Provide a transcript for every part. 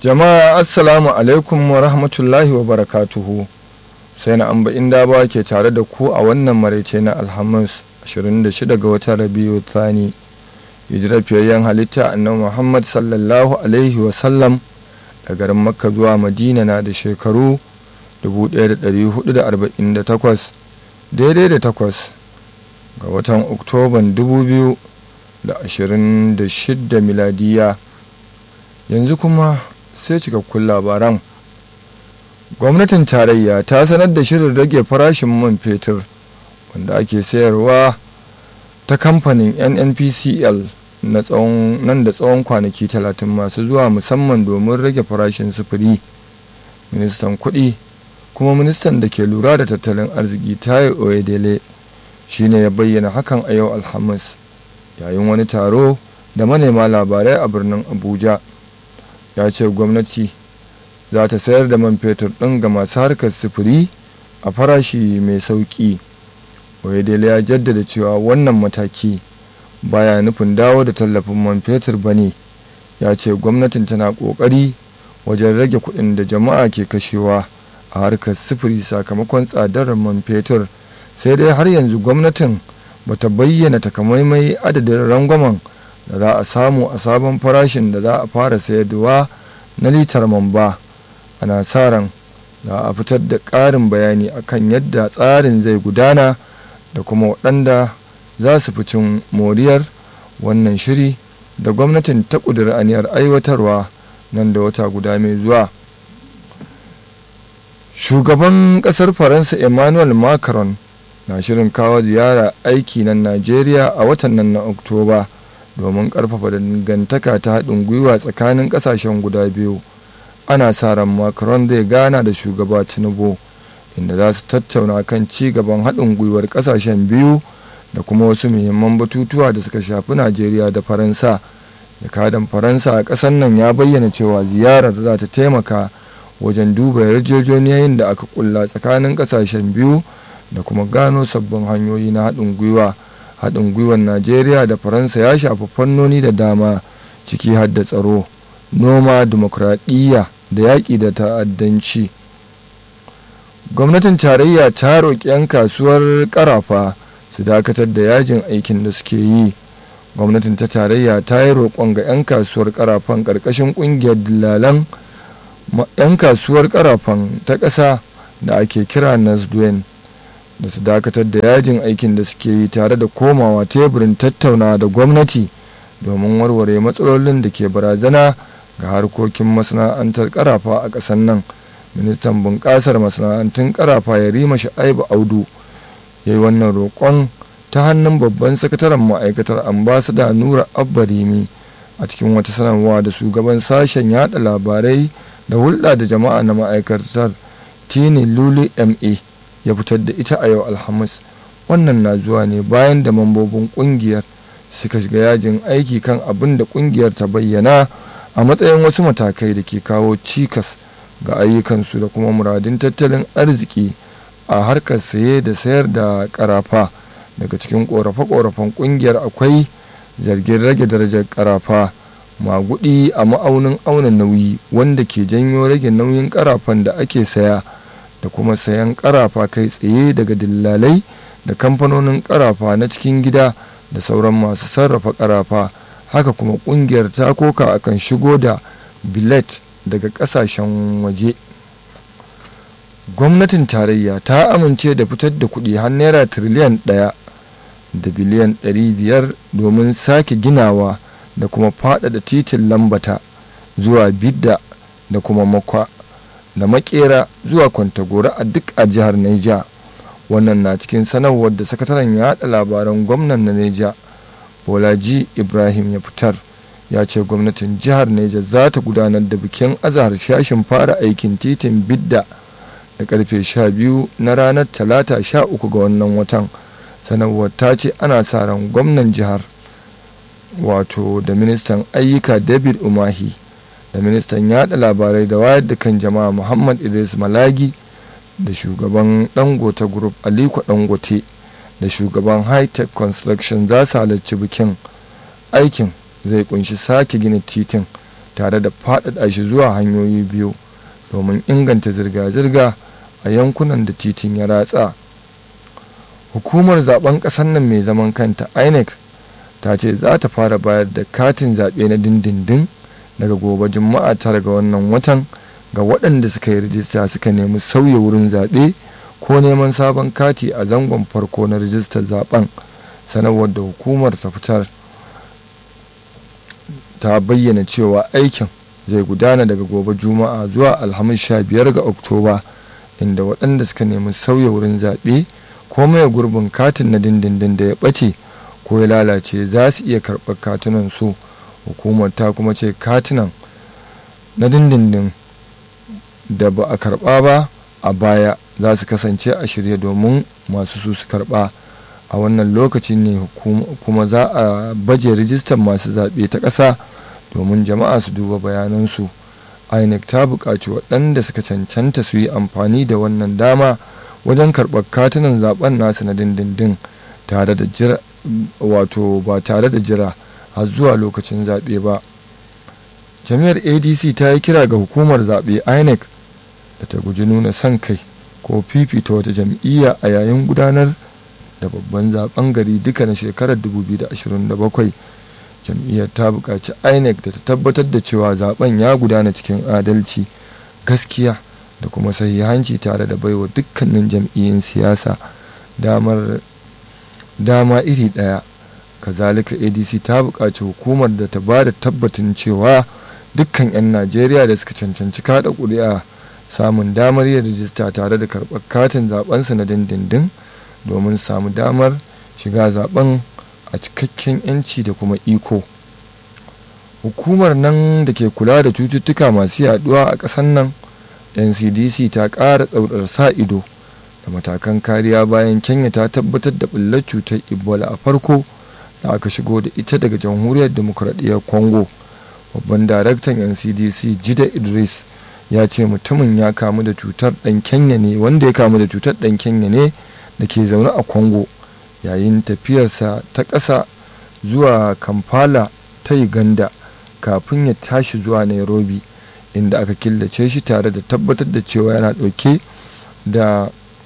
jama'a assalamu alaikum wa rahmatullahi wa barakatuhu sai na amba inda ba ke tare da ku a wannan maraice na alhamis 26 ga watan rabiu thani hijirar fiyayyen halitta annabi muhammad sallallahu alaihi wasallam da garin makka zuwa madina na da shekaru 1448 daidai da takwas ga watan oktoban 2026 miladiya yanzu kuma sai cikakkun labaran gwamnatin tarayya ta sanar da shirin rage farashin man fetur wanda ake sayarwa ta kamfanin nnpcl na tsawon nan da tsawon kwanaki talatin masu zuwa musamman domin rage farashin sufuri ministan kuɗi kuma ministan da ke lura da tattalin arziki tayo oyedele shine ya bayyana hakan a yau alhamis yayin wani taro da manema labarai a birnin abuja ya ce gwamnati za ta sayar da man fetur ɗin ga masu harkar sufuri a farashi mai sauƙi oyedele ya jaddada cewa wannan mataki baya nufin dawo da tallafin man fetur ba ne ya ce gwamnatin tana ƙoƙari wajen rage kuɗin da jama'a ke kashewa a harkar sufuri sakamakon tsadar man fetur sai dai har yanzu gwamnatin bata bayyana takamaimai adadin rangwamen da za a samu a sabon farashin da za a fara sayarwa na litar man ba ana sa ran za a fitar da ƙarin bayani akan yadda tsarin zai gudana da kuma waɗanda za su fi cin moriyar wannan shiri da gwamnatin ta ƙudiri aniyar aiwatarwa nan da wata guda mai zuwa shugaban ƙasar faransa emmanuel macron na shirin kawo ziyara aiki nan najeriya a watan nan na oktoba domin ƙarfafa dangantaka ta haɗin gwiwa tsakanin ƙasashen guda biyu ana sa ran macron zai gana da shugaba tinubu inda za su tattauna kan ci gaban haɗin gwiwar ƙasashen biyu da kuma wasu muhimman batutuwa da suka shafi najeriya da faransa jakadan faransa a ƙasar nan ya bayyana cewa ziyarar za ta taimaka wajen duba yarjejeniyoyin da aka kulla tsakanin ƙasashen biyu da kuma gano sabbin hanyoyi na haɗin gwiwa haɗin gwiwar najeriya da faransa ya shafi fannoni da dama ciki har da tsaro noma dimokuraɗiyya da yaƙi da ta'addanci gwamnatin tarayya ta roƙi 'yan kasuwar ƙarafa su dakatar da yajin aikin da suke yi gwamnatin ta tarayya ta yi roƙon ga 'yan kasuwar ƙarafan ƙarƙashin ƙungiyar dillalan 'yan kasuwar ƙarafan ta ƙasa da ake kira nasduen da su dakatar da yajin aikin da suke yi tare da komawa teburin tattaunawa da gwamnati domin warware matsalolin da ke barazana ga harkokin masana'antar karafa a ƙasar nan ministan bunƙasar masana'antun karafa ya rima sha'ibu audu ya yi wannan roƙon ta hannun babban sakataren ma'aikatar ambasada nura abbarimi a cikin wata sanarwa da shugaban sashen yada labarai da hulɗa da jama'a na ma'aikatar tini lulu ma ya fitar da ita a yau alhamis wannan na zuwa ne bayan da mambobin kungiyar suka shiga yajin aiki kan abin da kungiyar ta bayyana a matsayin wasu matakai da ke kawo cikas ga ayyukansu da kuma muradin tattalin arziki a harkar saye da sayar da karafa daga cikin korafe-korafen kungiyar akwai zargin rage darajar karafa magudi a ma'aunin auna nauyi wanda ke janyo rage nauyin karafan da ake saya da kuma sayan karafa kai tsaye daga dillalai da kamfanonin karafa na cikin gida da sauran masu sarrafa karafa haka kuma kungiyar ta koka akan shigo da bilet daga kasashen waje gwamnatin tarayya ta amince da fitar da kuɗi har naira tiriliyan ɗaya da biliyan ɗari biyar domin sake ginawa da kuma faɗaɗa titin lambata zuwa bidda da kuma makwa da makera zuwa kwantagora a duk a jihar Neja. wannan na cikin sanarwar da sakataren yaɗa labaran gwamnan na Neja Bolaji Ibrahim ya fitar ya ce gwamnatin jihar Neja za ta gudanar da bikin azahar shashin fara aikin titin bidda da karfe 12 na ranar talata 13 ga wannan watan sanarwar ta ce ana sa ran gwamnan jihar wato da ministan ayyuka david umahi da ministan yada labarai da wayar da kan jama'a muhammad idris malagi da shugaban dangote group aliko dangote da shugaban high tech construction za su halarci bikin aikin zai kunshi sake gina titin tare da faɗaɗa shi zuwa hanyoyi biyu domin inganta zirga-zirga a yankunan da titin ya ratsa hukumar zaben ƙasar nan mai zaman kanta inec ta ce za ta fara bayar da katin zaɓe na dindindin daga gobe juma'a tara ga wannan watan ga waɗanda suka yi rijista suka nemi sauya wurin zaɓe ko neman sabon kati a zangon farko na rijistar zaben sanarwar da hukumar ta fitar ta bayyana cewa aikin zai gudana daga gobe juma'a zuwa alhamis sha biyar ga oktoba inda waɗanda suka nemi sauya wurin zaɓe ko maye gurbin katin na dindindin da ya ɓace ko ya lalace za su iya karɓar katunan su hukumar ta kuma ce katunan na dindindin da ba a karɓa ba a baya za su kasance a shirye domin masu su su karɓa a wannan lokacin ne kuma za a baje rijistar masu zaɓe ta ƙasa domin jama'a su duba bayanansu inec ta buƙaci waɗanda suka cancanta su yi amfani da wannan dama wajen karɓar katunan zaben nasu na dindindin tare da jira wato ba tare da jira har zuwa lokacin zaɓe ba jami'ar adc ta yi kira ga hukumar zaɓe inec da ta guji nuna son kai ko fifita wata jam'iyya a yayin gudanar da babban zaben gari duka na shekarar 2027 jam'iyyar ta buƙaci inec da ta tabbatar da cewa zaben ya gudana cikin adalci gaskiya da kuma sahihanci tare da baiwa dukkanin jam'iyyun siyasa damar dama iri ɗaya kazalika adc ta buƙaci hukumar da ta ba da tabbatin cewa dukkan 'yan najeriya da suka cancanci kada ƙuri'a samun damar yin rijista tare da karɓar katin zaɓensu na dindindin domin samu damar shiga zaben a cikakken 'yanci da kuma iko hukumar nan da ke kula da cututtuka masu yaduwa a ƙasar nan ncdc ta ƙara tsaurar sa ido da matakan kariya bayan kenya ta tabbatar da ɓullar cutar ebola a farko da aka shigo da ita daga jamhuriyar demokuraɗiyyar congo babban daraktan ncdc jida idris ya ce mutumin ya kamu da cutar ɗan kenya ne wanda ya kamu da cutar ɗan kenya ne da ke zaune a congo yayin tafiyarsa ta ƙasa zuwa kampala ta uganda kafin ya tashi zuwa nairobi inda aka killace shi tare da tabbatar da cewa yana ɗauke da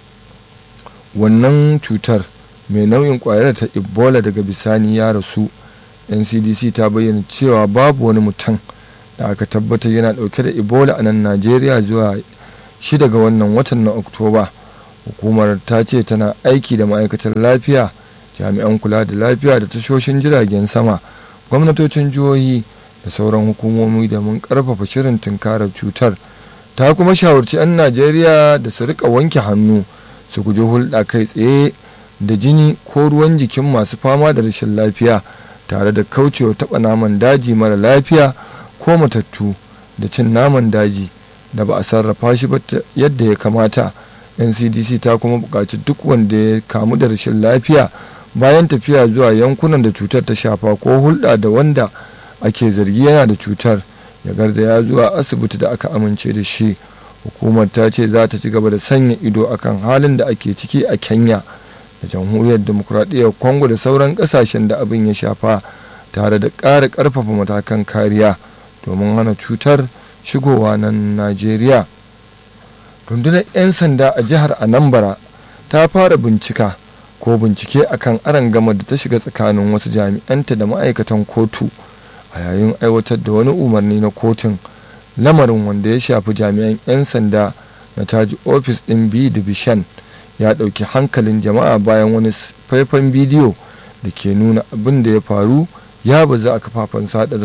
wannan cutar mai nau'in ƙwayar ta ebola daga bisani ya rasu ncdc ta bayyana cewa babu wani mutum da aka tabbatar yana ɗauke da ebola a nan najeriya zuwa shida ga wannan watan na oktoba hukumar ta ce tana aiki da ma'aikatar lafiya jami'an kula da lafiya da tashoshin jiragen sama gwamnatocin jihohi da sauran hukumomi da mun karfafa shirin tunkarar cutar ta kuma shawarci 'yan najeriya da su rika wanke hannu su guji hulɗa kai tsaye da jini ko ruwan jikin masu fama da rashin lafiya tare da kaucewa taɓa naman daji mara lafiya ko matattu da cin naman daji da ba a sarrafa shi ba yadda ya kamata ncdc ta kuma buƙaci duk wanda ya kamu da rashin lafiya bayan tafiya zuwa yankunan da cutar ta shafa ko hulɗa da wanda ake zargi yana da cutar ya garzaya zuwa asibiti da aka amince da shi hukumar ta ce za ta ci gaba da sanya ido akan halin da ake ciki a kenya da jamhuriyar demokuraɗiyyar congo da sauran ƙasashen da abin ya shafa tare da ƙara ƙarfafa matakan kariya domin hana cutar shigowa nan najeriya rundunar 'yan sanda a jihar anambra ta fara bincika ko bincike akan gama da ta shiga tsakanin wasu jami'anta da ma'aikatan kotu a yayin aiwatar da wani umarni na kotun lamarin wanda ya shafi jami'an 'yan sanda na taji ofis ɗin b division ya ɗauki hankalin jama'a bayan wani faifan bidiyo da ke nuna abin da ya faru ya bazu a kafafen sada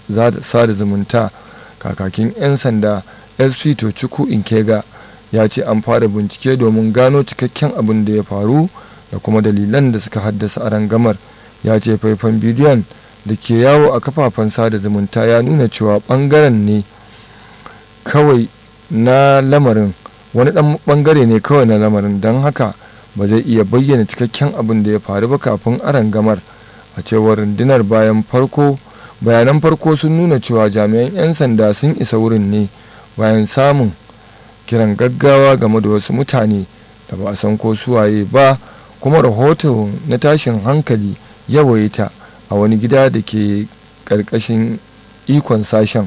zumunta kakakin 'yan sanda sp tochukwu inkega ya ce an fara bincike domin gano cikakken abin da ya faru da kuma dalilan da suka haddasa arangamar ya ce faifan bidiyon da ke yawo a kafafen sada zumunta ya nuna cewa bangaren ne kawai na lamarin wani dan bangare ne kawai na lamarin don haka ba zai iya bayyana cikakken abin da ya faru ba kafin arangamar a cewar rundunar bayan farko bayanan farko sun nuna cewa jami'an 'yan sanda sun isa wurin ne bayan samun kiran gaggawa game da wasu mutane da ba a san ko suwaye ba kuma rahoto na tashin hankali yawaita a wani gida da ke ƙarƙashin ikon sashen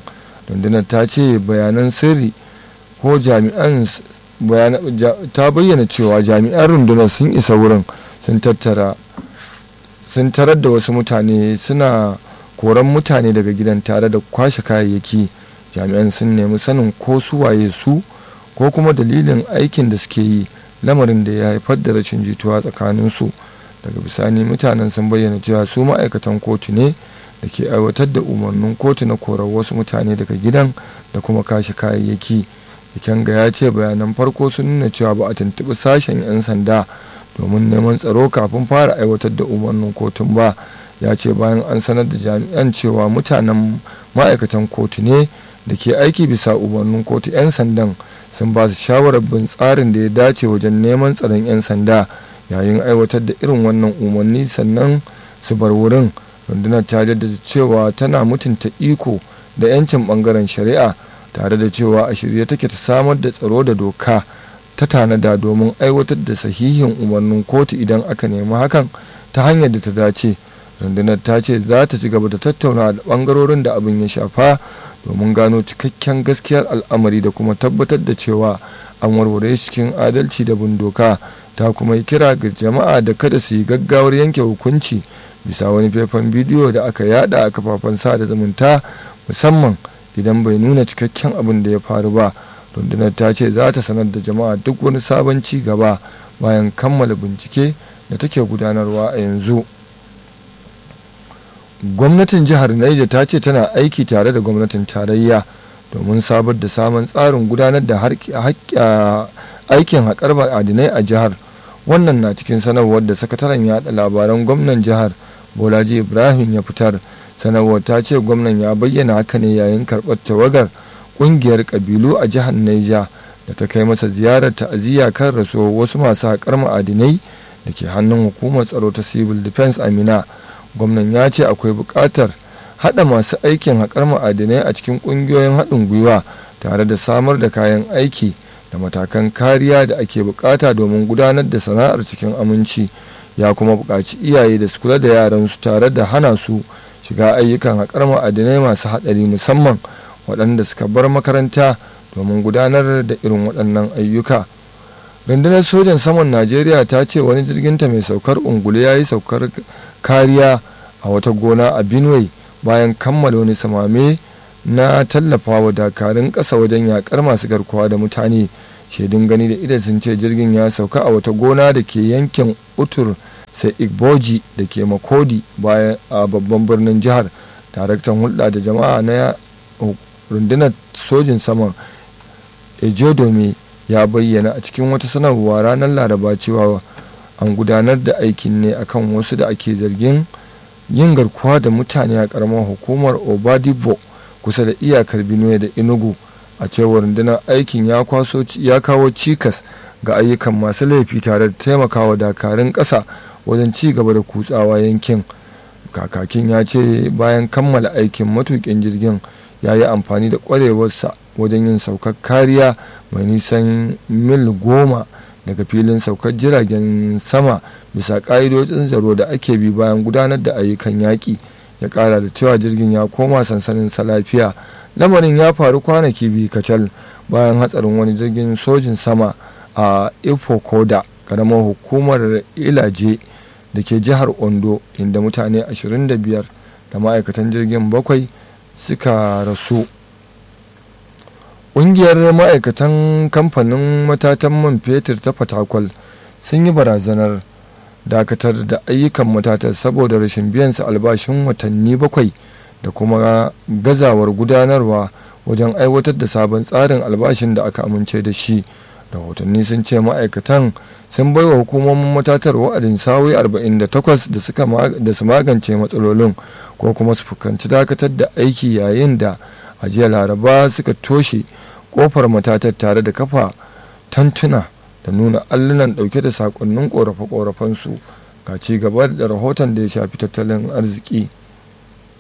rundunar ta ce bayanan sirri ko jami'an ta bayyana cewa jami'an rundunar sun isa wurin sun tattara sun tarar da wasu mutane suna koran mutane daga gidan tare da kwashe kayayyaki jami'an sun nemi sanin ko su waye su ko kuma dalilin aikin da suke yi lamarin da ya haifar da rashin jituwa tsakanin su daga bisani mutanen sun bayyana cewa su ma'aikatan kotu ne da ke aiwatar da umarnin kotu na korar wasu mutane daga gidan da kuma kashe kayayyaki ikenga ya ce bayanan farko sun nuna cewa ba a tuntuɓi sashen 'yan sanda domin neman tsaro kafin fara aiwatar da umarnin kotun ba ya ce bayan an sanar da jami'an cewa mutanen ma'aikatan kotu ne da ke aiki bisa umarnin kotu 'yan sandan sun ba su shawarar bin tsarin da ya dace wajen neman tsaron 'yan sanda yayin aiwatar da irin wannan umarni sannan su bar wurin rundunar ta jaddada cewa tana mutunta iko da 'yancin bangaren shari'a tare da cewa a shirye take ta samar da tsaro da doka ta tanada domin aiwatar da sahihin umarnin kotu idan aka nemi hakan ta hanyar da ta dace rundunar ta ce za ta ci gaba da tattauna da bangarorin da abin ya shafa domin gano cikakken gaskiyar al'amari da kuma tabbatar da cewa an warware cikin adalci da bin doka ta kuma yi kira ga jama'a da kada su yi gaggawar yanke hukunci bisa wani faifan bidiyo da aka yada a kafafen sada zumunta musamman idan bai nuna cikakken abin da ya faru ba rundunar ta ce za ta sanar da jama'a duk wani sabon ci gaba bayan kammala bincike da take gudanarwa a yanzu gwamnatin jihar Niger ta ce tana aiki tare da gwamnatin tarayya domin sabar da samun tsarin gudanar da aikin haƙar ma'adinai a jihar wannan na cikin sanarwar da sakataren yaɗa labaran gwamnan jihar bolaji ibrahim ya fitar sanarwar ta ce gwamnan ya bayyana haka ne yayin karɓar tawagar ƙungiyar ƙabilu a jihar Niger da ta kai masa ziyarar ta'aziyya kan rasuwar wasu masu haƙar ma'adinai da ke hannun hukumar tsaro ta civil defense amina gwamnan ya ce akwai buƙatar haɗa masu aikin haƙar ma'adinai a cikin ƙungiyoyin haɗin gwiwa tare da samar da kayan aiki da matakan kariya da ake buƙata domin gudanar da sana'ar cikin aminci ya kuma buƙaci iyaye da su kula da yaransu tare da hana su shiga ayyukan haƙar ma'adinai masu haɗari musamman waɗanda suka bar makaranta domin gudanar da irin waɗannan ayyuka rundunar sojan saman najeriya ta ce wani jirginta mai saukar ungulu ya yi saukar kariya a wata gona a benue bayan kammala wani samame na tallafawa dakarun ƙasa wajen yakar masu garkuwa da mutane shaidun gani da idan sun ce jirgin ya sauka a wata gona da ke yankin utur sai igboji da ke makodi bayan a babban birnin jihar daraktan hulɗa da jama'a na rundunar sojin saman ejodome ya bayyana a cikin wata sanarwa ranar laraba cewa an gudanar da aikin ne akan wasu da ake zargin yin garkuwa da mutane a karamar hukumar obadibo kusa da iyakar benue da enugu a cewar rundunar aikin ya kawo cikas ga ayyukan masu laifi tare da taimakawa dakarun ƙasa wajen ci gaba da kutsawa yankin kakakin ya ce bayan kammala aikin matukin jirgin ya yi amfani da ƙwarewarsa wajen yin saukar kariya mai nisan mil goma daga filin saukar jiragen sama bisa ƙa'idojin tsaro da ake bi bayan gudanar da ayyukan yaƙi ya ƙara da cewa jirgin ya koma sansanin sa lafiya lamarin ya faru kwanaki biyu kacal bayan hatsarin wani jirgin sojin sama a ifokoda karamar hukumar ilaje da ke jihar ondo inda mutane 25 da ma'aikatan jirgin bakwai suka rasu ƙungiyar ma'aikatan kamfanin matatan man fetur ta fatakwal sun yi barazanar dakatar da ayyukan matatar saboda rashin biyan su albashin watanni bakwai da kuma gazawar gudanarwa wajen aiwatar da sabon tsarin albashin da aka amince da shi rahotanni sun ce ma'aikatan sun bai wa hukumomin matatar wa'adin sa'o'i 48 da su magance matsalolin ko kuma su fuskanci dakatar da aiki yayin da a jiya laraba suka toshe kofar matatar tare da kafa tantuna da nuna allunan dauke da sakonnin korafe-korafensu ga ci gaba da rahoton da ya shafi tattalin arziki